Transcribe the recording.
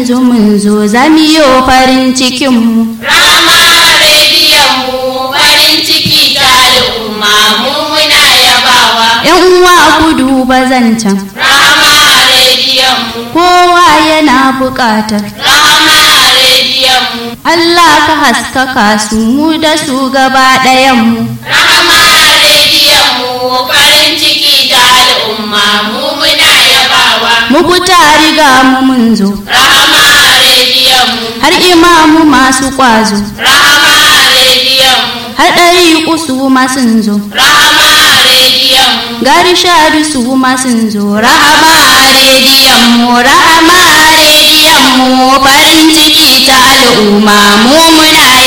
yanzu mun zo zamiyo farin cikinmu Rama rediyon mu farin ciki ta al'umma mu muna yabawa. yan uwa ku duba zancen Rama rediyon mu, kowa yana buƙatar Rama rediyon mu, Allah ka haskaka su mu da su gaba ɗayanmu Rama rediyon mu farin ciki ta al'umma mu muna yabawa. mu fita riga mu mun zo Rama rediyon mu, har imamu masu ƙwazo Rama rediyon mu, har ɗari su ma sun zo Rama rediyon mu, gari shadu su ma sun zo rahama rediyon mu rahama rediyon mu farin ciki ta al'umma mu muna